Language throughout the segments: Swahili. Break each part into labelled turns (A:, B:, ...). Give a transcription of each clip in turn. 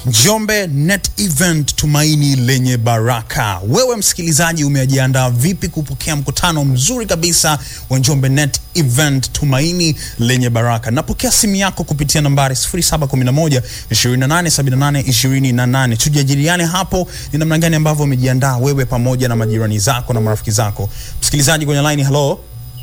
A: Njombe Net Event tumaini lenye baraka. Wewe msikilizaji, umejiandaa vipi kupokea mkutano mzuri kabisa wa Njombe Net Event tumaini lenye baraka? Napokea simu yako kupitia nambari 0711 2878 28. Tujadiliane hapo ni namna gani ambavyo umejiandaa wewe pamoja na majirani zako na marafiki zako. Msikilizaji kwenye line, hello.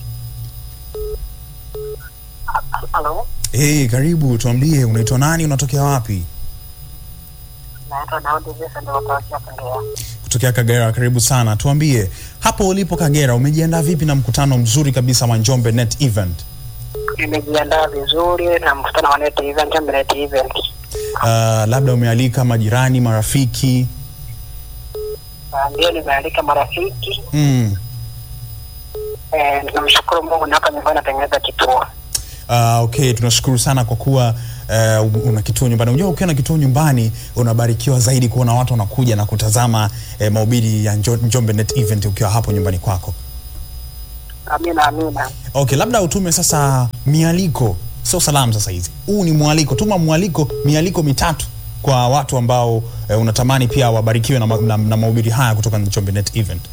B: Halo,
A: Hey, karibu, tuambie unaitwa nani, unatokea wapi?
B: naitwa Daudi Jason Watokea Kagera.
A: Kutokea Kagera, karibu sana. Tuambie hapo ulipo Kagera, umejiandaa vipi na mkutano mzuri kabisa wa Njombe Net Event?
B: Nimejiandaa vizuri na mkutano wa Net Event, Njombe Net Event.
A: Uh, labda umealika majirani, marafiki?
B: Ah, Ndio nimealika marafiki
A: Mm.
B: eh, namshukuru Mungu na hapa nyumbani natengeneza kituo.
A: Uh, okay, tunashukuru sana kwa kuwa uh, una kituo nyumbani. Unajua ukiwa na kituo nyumbani unabarikiwa zaidi kuona watu wanakuja na kutazama eh, mahubiri ya Njo- Njombe Net Event ukiwa hapo nyumbani kwako.
B: Amina, amina.
A: Okay, labda utume sasa mialiko, sio salamu sasa hizi. Huu ni mwaliko, tuma mwaliko, mialiko mitatu kwa watu ambao eh, unatamani pia wabarikiwe na, ma- na, na mahubiri haya kutoka Njombe Net Event.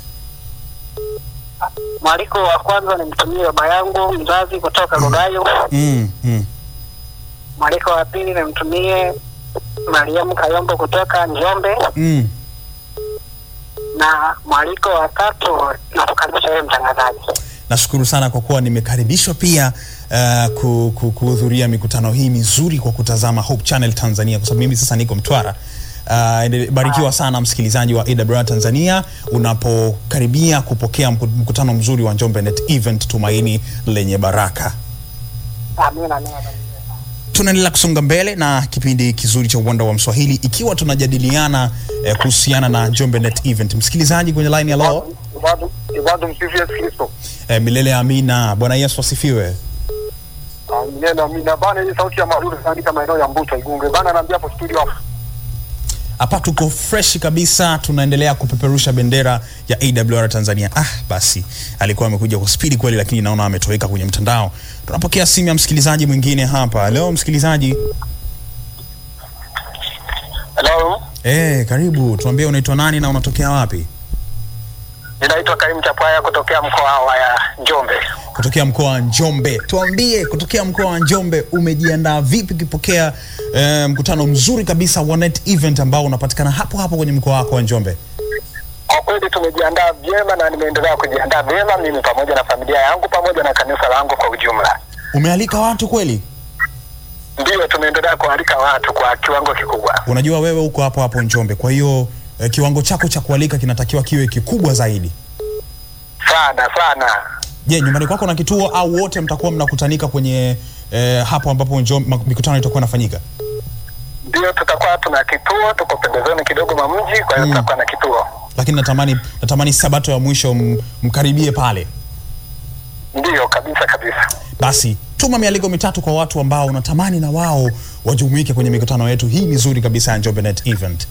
B: Mwaliko wa kwanza nimtumie baba yangu mzazi kutoka Rugayo.
A: Mm, mm.
B: Mwaliko wa pili nimtumie Mariamu Kayombo kutoka Njombe,
A: Mm.
B: na mwaliko wa tatu nakukaribisha wewe mtangazaji.
A: Nashukuru sana kwa kuwa nimekaribishwa pia uh, ku- ku- kuhudhuria mikutano hii mizuri kwa kutazama Hope Channel Tanzania, kwa sababu mimi sasa niko Mtwara. Uh, endele- barikiwa sana msikilizaji wa AWR Tanzania unapokaribia kupokea mku- mkutano mzuri wa Njombe Net Event tumaini lenye baraka.
B: Amina, amina.
A: Tunaendelea kusonga mbele na kipindi kizuri cha uwanda wa Mswahili ikiwa tunajadiliana eh, kuhusiana na Njombe Net Event. Msikilizaji kwenye line, hello.
C: Ibadu Ibadu msifu Yesu Kristo.
A: Eh, milele amina. Bwana Yesu asifiwe.
C: Amina na amina. Bana hii sauti ya marudi katika maeneo ya Mbuta Igunge. Bana naambia hapo studio hapo.
A: hapa tuko fresh kabisa tunaendelea kupeperusha bendera ya awr tanzania ah basi alikuwa amekuja kwa spidi kweli lakini naona ametoweka kwenye mtandao tunapokea simu ya msikilizaji mwingine hapa leo msikilizaji
C: Hello.
A: eh karibu tuambie unaitwa nani na unatokea wapi
C: Ninaitwa Karim Chapaya kutokea mkoa wa ya Njombe.
A: kutokea mkoa wa njombe tuambie kutokea mkoa wa njombe umejiandaa vipi ukipokea eh, mkutano mzuri kabisa wa net event ambao unapatikana hapo hapo kwenye mkoa wako wa njombe
C: Kwa kweli tumejiandaa vyema na nimeendelea kujiandaa vyema mimi pamoja na familia yangu pamoja na kanisa langu kwa ujumla.
A: umealika watu kweli
C: Ndiyo tumeendelea kualika watu kwa kiwango kikubwa.
A: unajua wewe uko hapo hapo Njombe, kwa hiyo eh, kiwango chako cha kualika kinatakiwa kiwe kikubwa zaidi.
C: Sana sana.
A: Je, nyumbani kwako na kituo au wote mtakuwa mnakutanika kwenye eh, hapo ambapo Njombe ma- mikutano itakuwa inafanyika?
C: Ndiyo tutakuwa tuna kituo, tuko pembezoni kidogo mwa mji, kwa hiyo
A: Mm.
C: tutakuwa na kituo.
A: Lakini natamani natamani sabato ya mwisho m- mkaribie pale.
C: Ndiyo kabisa kabisa.
A: Basi tuma mialiko mitatu kwa watu ambao unatamani na wao wajumuike kwenye mikutano yetu hii mizuri kabisa ya Njombe Net Event.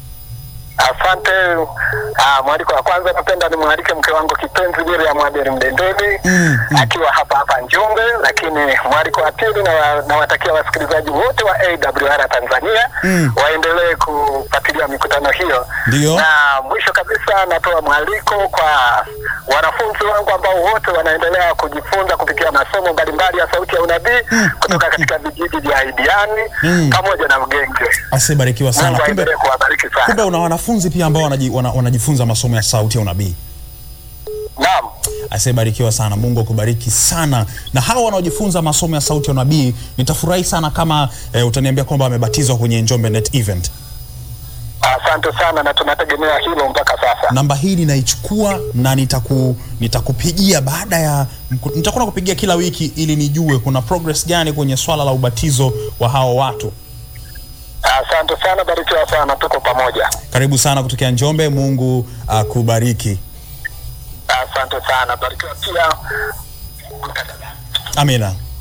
C: Asante. Ah, mwaliko wa kwanza napenda nimwalike mke wangu kipenzi Miriam Abel Mdendeli
A: Mm, mm.
C: akiwa hapa hapa Njombe, lakini mwaliko wa pili na nawatakia wasikilizaji wote wa AWR Tanzania
A: Mm.
C: waendelee kufuatilia mikutano hiyo.
A: Ndiyo.
C: Na mwisho kabisa natoa mwaliko kwa wanafunzi wangu ambao wote wanaendelea kujifunza kupitia masomo mbalimbali ya sauti ya unabii kutoka katika vijiji vya Idiani
A: Mm.
C: pamoja na Ugenge.
A: Asibarikiwa sana.
C: Mungu
A: Kumbe,
C: aendelee kuwabariki sana.
A: kumbe una wanafunzi pia ambao wanaji, wana, wanajifunza masomo ya sauti ya unabii.
C: Naam.
A: asiyebarikiwa sana mungu akubariki sana na hawa wanaojifunza masomo ya sauti ya unabii nitafurahi sana kama eh, utaniambia kwamba wamebatizwa kwenye njombe net event
C: Asante sana na tunategemea hilo mpaka sasa.
A: namba hii ninaichukua na nitaku, nitakupigia baada ya mku- nitakuwa nakupigia kila wiki ili nijue kuna progress gani kwenye swala la ubatizo wa hao watu
C: Asante sana, barikiwa sana, tuko pamoja.
A: karibu sana kutokea njombe mungu akubariki
C: Asante sana, barikiwa pia.
A: amina